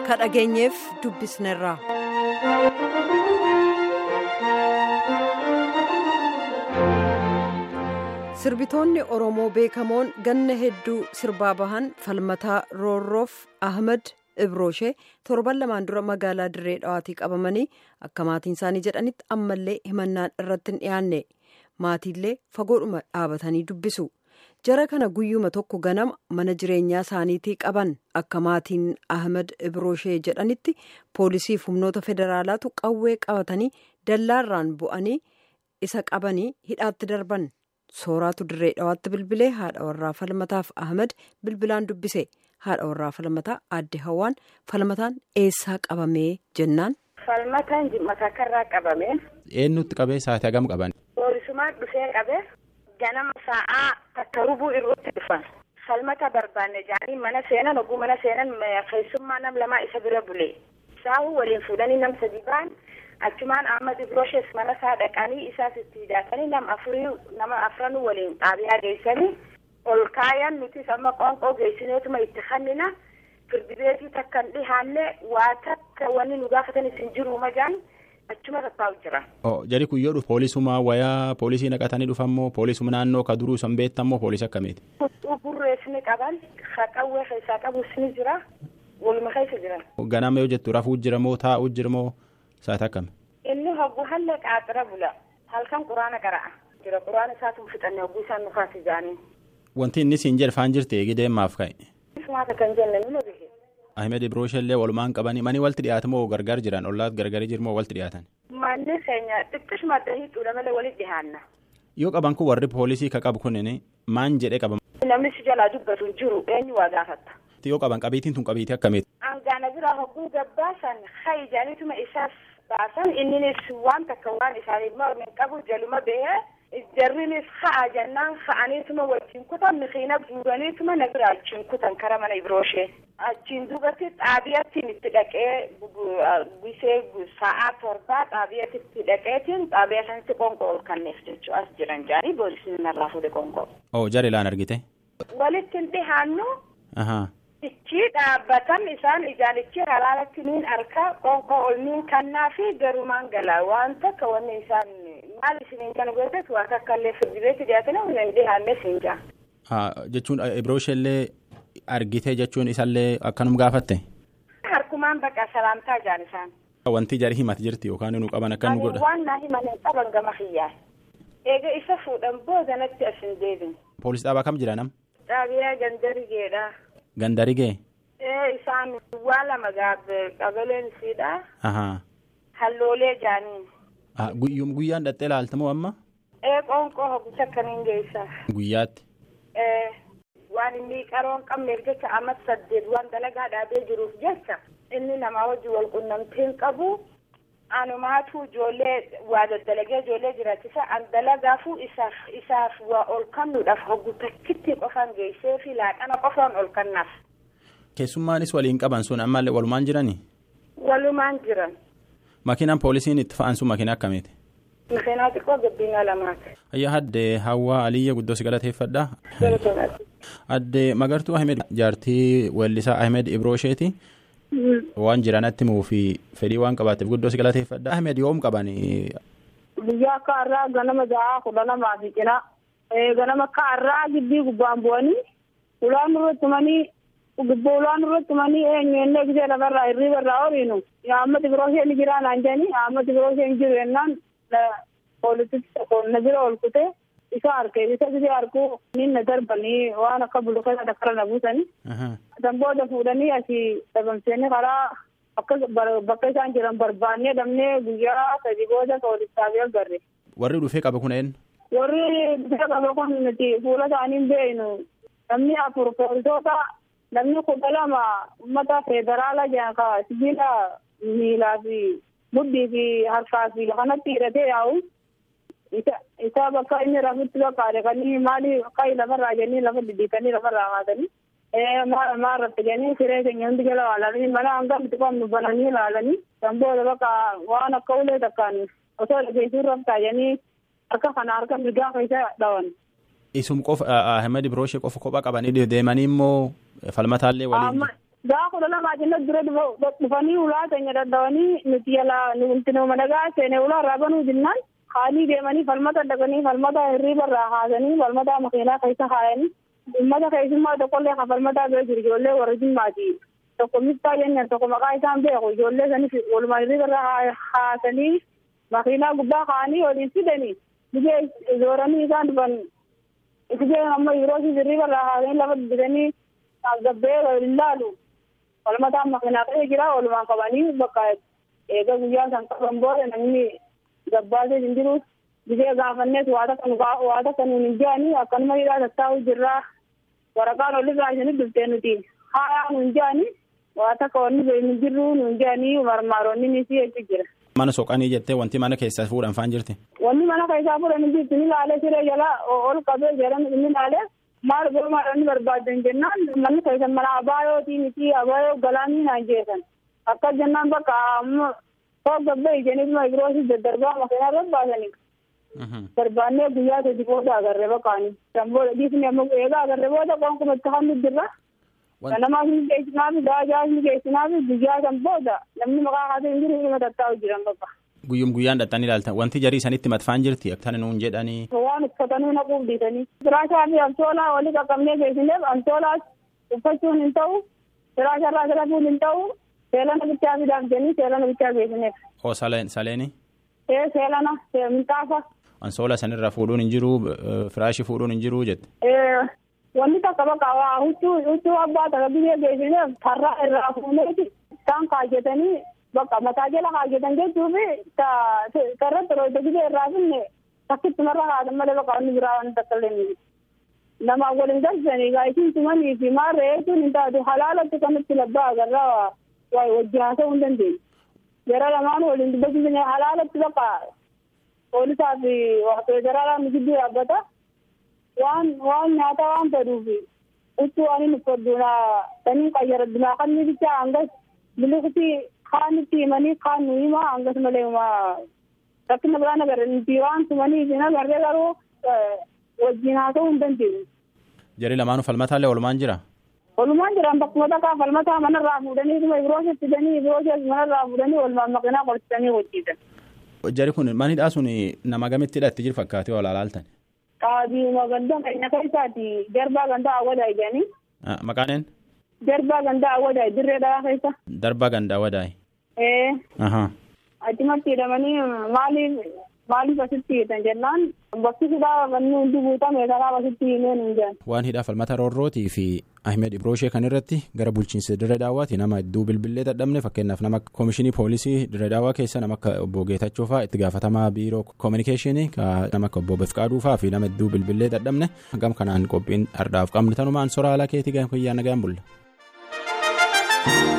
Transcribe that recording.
ka dhageenyeef dubbisneerra. sirbitoonni oromoo beekamoon ganna hedduu sirbaa bahan falmataa roorroof ahmed ibroshee torban lamaan dura magaalaa dirree dhawaatii qabamanii akka maatiin isaanii jedhanitti ammallee himannaan irratti hin dhiyaanne maatiillee fagoodhuma dhaabatanii dubbisu jara kana guyyuma tokko ganama mana jireenyaa isaaniitii qaban akka maatiin ahmed ibroshee jedhanitti poolisiif humnoota federaalaatu qawwee qabatanii dallaarraan bu'anii isa qabanii hidhaatti darban. sooraatu dirree dhawaatti bilbilee haadha warraa falmataaf ahmed bilbilaan dubbise haadha warraa falmataa aadde hawaan falmataan eessaa qabamee jennaan. falmataan matakarraa qabame. eenyutti qabee sa'aatii hagam qaban. poolisumaan dhufee qabe ganama sa'aa takka rubuu irratti dhufan falmata barbaanne jaanii mana seenan oguu mana seenan keessummaa nam lamaa isa bira bule saahu waliin fuudhanii nam sadi ba'an. achumaan ahmad ibrooshes mana isaa dhaqanii isaas itti hidhaatanii nama afurii nama afranuu waliin xaabiyaa geessanii ol kaayan nutis amma qoonqoo geessineetuma itti kannina firdibeetii takka hin dhihaanne waa takka wanni nu gaafatan isin jiru majaan achuma tattaa'u jira. Jari kun yoo dhufu poolisuma wayaa poolisii naqatanii dhufammoo poolisuma naannoo ka duruu san beektammoo poolisii akkamiiti. Huccuu burrees ni qaban haqawwee keessaa qabus ni jira waluma keessa jiran. Ganama yoo jettu rafuu jira moo taa'uu jira moo Saata akkami? Inni hoggu halle qaaxira bula. Halkan quraana qara'a. Jira quraana isaatu fixanne hogguu isaan nufaas ijaanii. Wanti inni siin jedhafaan jirti eegi deemaaf ka'e. Sumaata kan jenne nima bihe. Ahmed Ibrooshellee walumaan qabanii mani walti dhiyaatu moo gargar jiran ollaat gargarii jiru moo walti dhiyaatan? Manni keenya xiqqishuma adda hiixuudha malee walitti dhiyaanna. Yoo qaban kun warri poolisii ka qabu kunin maan jedhee qaban? Namni si jalaa dubbatu hin jiru eenyu waa gaafatta. Yoo qaban qabiitiin tun qabiitii akkamiiti? Angaana biraa hogguu gabbaasan hayi jaaniituma isaas baasan inninis waan takka waan isaaniif mormin qabu jaluma bahee jarrinis ha'a jennaan ha'aniituma wajjin kutan mixiina guuraniituma na bira achiin kutan kara mana ibrooshe achiin duubatti xaabiyattiin itti dhaqee gisee sa'aa torbaa xaabiyatti itti dhaqeetiin xaabiyaa sanatti qonqoo ol kanneef jechuu as jiran jaanii boolisiin narraa fuudhe qonqoo. Oo jara ilaan argite. Walitti hin dhihaannu. Ahaa. Ichi dhaabbatan isaan ijaanichi halaalatti niin arka qonqoo ol niin kannaa fi garumaan galaa waan takka wanni isaan maal isiniin kana gootes waa takka illee firdibeetti dhiyaatanii humna hin dhihaanne siin jaa. Jechuun Ibrooshellee argite jechuun isallee akkanum gaafatte. Harkumaan bakka salaamtaa jaan isaan. Wanti jari himati jirti yookaan nu qaban akka nu godha. Waan naa himan qaban gama xiyyaa. Eega isa fuudhan boodanatti as hin deebin. Poolis dhaabaa kam jira nam? Xaabiyaa gandarigeedha. Gandarigee. Ee isaan waa lama gaabbe qabaleen siidha. Ahaa. Halloolee jaaniin. Guyyaan dhattee laaltamoo amma? Ee qoonqoo hoggusa akkaniin geessa. Guyyaatti. Ee waan inni qaroon qabneef jecha amma saddeet waan dalagaa dhaabee jiruuf jecha inni namaa wajjin wal qunnamtiin qabu anumaatu ijoollee waa daddalagee ijoollee jiraachisa an dalagaafuu isaaf isaaf waa ol kannuudhaaf hoggu takkitti qofaan geessee fi laaqana qofaan ol kannaaf. Keessummaanis waliin qaban sun ammallee walumaan jiranii? Walumaan jiran. Makiinaan poolisiin itti fa'an sun makiina akkamiiti? Makiinaa xiqqoo gabbinaa lamaati. Ayyaa addee Hawwaa Aliyya guddoo si galateeffadha. Addee Magartuu Ahmed jaartii weellisaa Ahmed Ibroosheeti. Waan jiranatti muu fi fedhii waan qabaateef guddoo si galateeffadha. Ahmed yoom qabani? Biyya akka har'aa ganama ja'a kudha lamaa fi cina. Ganama akka har'aa gibbii gubbaan bu'anii ulaan irratti manii gubboo ulaan irratti manii eenyuenne gisee lafarraa hirriba irraa horiinu. Ahmed Ibrooshe ni jira naan jedhani Ahmed Ibrooshe hin jiru jennaan poolisichi tokko na bira ol kutee isa harkee isa gisee harkuu ni na darbanii waan akka bulukata dakkara na buusanii. San booda fuudhanii asii dhabamsanii karaa bakka isaan jiran barbaannee dhabnee guyyaa sadi booda poolisaaf agarre. Warri dhufee qaba kun eenyu? Warri dhufee qaba kun nuti fuula isaanii hin beeknu. Namni afur poolisoota namni kudha lama uummata federaalaa jedhan ka sibiila miilaa fi mudhii fi harkaa fi kanatti hidhatee yaa'u. Isa bakka inni rafutti bakka kan maali akka lafarraa jennee lafa diddiikanii lafarraa haatanii. maa irratti jennee siree keenya hundi jala ilaalanii mana hanga nuti qabnu bananii ilaalanii kan booda bakka waan akka ulee takkaan osoo dhageessuu raftaa jennee harka kana harka mirgaa keessa dhawan. Isum qofa Ahmed Ibrooshe qofa kophaa qabanii deemanii immoo falmataallee waliin. gaa kudha lamaa jennee dura dhufanii ulaa keenya dadhabanii nuti yala nuti nama nagaa seene ulaa irraa banuu jennaan haalii deemanii falmata dhaqanii falmata hirriiba irraa haasanii falmata makiinaa keessa haayanii ummata keessummaa tokkollee kan falmataa bira jiru ijoollee warra jimmaati tokko miftaa jennan tokko maqaa isaan beeku ijoollee sanis walumaa hirriiba irraa haasanii makiinaa gubbaa kaa'anii waliin fidanii biyya zooranii isaan dhufan biyya amma yeroo hirriiba irraa haasanii lafa bitanii gabbee waliin laalu falmataan makiinaa keessa jira walumaan qabanii bakka eega guyyaa san qaban booda namni gabbaasee hin jiru biyya gaafannees waa takka nuun hin jedhanii akkanuma hidhaa tattaa'u jirraa waraqaan olirraa isinitti dhuftee nuti haayaa nuun jedhanii waa takka wanni hin jirru nuun jedhanii marmaaroonni ni si jechu jira. Mana soqanii jettee wanti mana keessaa fuudhan faan jirti. Wanni mana keessaa fuudhan hin jirti ni laalee siree jala ol qabee jedhan ni laalee maal gurmaadhaan barbaadan jennaan manni keessan mana abaayootii miti abaayoo galaanii naan jeesan akka jennaan bakka amma koo gabbee ijaniituma biroosii daddarbaa makiinaa irra baasanii. barbaannee guyyaa sadi booda agarree baqaanii booda dhiisni amma eegaa agarree booda qonkuma itti hammi jirra ganamaas ni geessinaaf daajaas ni geessinaaf guyyaa san booda namni maqaa kaasee hin jiru dhuma tattaa'u jiran bakka. Guyyum guyyaan dhattanii ilaaltan wanti jarii sanitti matfaan jirti akkana nuun jedhanii. Waan uffatanii naquuf dhiisanii. Firaashaa fi amtoolaa walii qaqqabnee geessineef amtoolaas uffachuun hin ta'u firaasharraa filachuun hin ta'u seelana bichaa fidaaf jennii seelana bichaa geessineef. Oo saleeni. Ee seelana minxaafa. Ansoola sanirraa fuudhuun hin jiru firaashii fuudhuun hin jiru jette. Wanni takka bakka waa huccuu huccuu abbaa takka biyyee geessineef karraa irraa fuuneeti isaan kaajjetanii bakka mataa jala kaajjetan jechuufi karratti roota biyyee irraa finne takkitti marra haatan malee bakka wanni biraa wanni takka illee ni namaa waliin galchanii gaa isin tumanii fi maarree jechuun hin taatu halaalatti kanatti labbaa agarraa waa wajji haasa'uu hin dandeenye. Yeroo lamaan waliin dubbachuu halaalatti bakka poolisaa fi federaalaa gidduu dhaabbata waan waan nyaata waan fedhuuf huccuu waan hin uffadhu sanii qayyaradhu kan bichaa hangas biliqti kaan itti himanii kaan nu hima hangas malee rakkina biraan agarre nuti waan tumanii fi agarree garuu wajjin haasa'uu hin dandeenye. Jarii lamaanuu falmataallee oolmaan jira. Oolmaan jiran bakkuma takkaa falmataa manarraa fuudhanii dhuma ibiroosas fidanii ibiroosas manarraa fuudhanii oolmaan maqinaa qorchisanii hojjetan. Jari kun manidhaa sun nama gamitti hidhatti jiru fakkaatee ol alaaltan. Qaadiima ganda keenya keessaati jarbaa gandaa awwadaa jedhanii. Maqaan Jarbaa gandaa awwadaa dirree dhaa keessa. Darbaa gandaa awwadaa. Ee. Ahaa. Achumatti hidhamanii maaliif maaliif asitti hiitan jennaan bakki hidhaa wanni hundi guutame kanaaf asitti himeen hin jiran. Waan hidhaa falmata roorrootii fi Ahmed Ibroshee kan irratti gara bulchiinsa dirree daawwaati nama hedduu bilbilee dadhabne fakkeenyaaf nama koomishinii poolisii dirree daawwaa keessa nama akka obbo Geetachoo fa'aa itti gaafatamaa biiroo koominikeeshinii nama akka obbo Befqaaduu fa'aa fi nama hedduu bilbilee dadhabne gam kanaan qophiin ardhaaf qabne tanumaan soraa alaa keetii guyyaa nagaan bulla.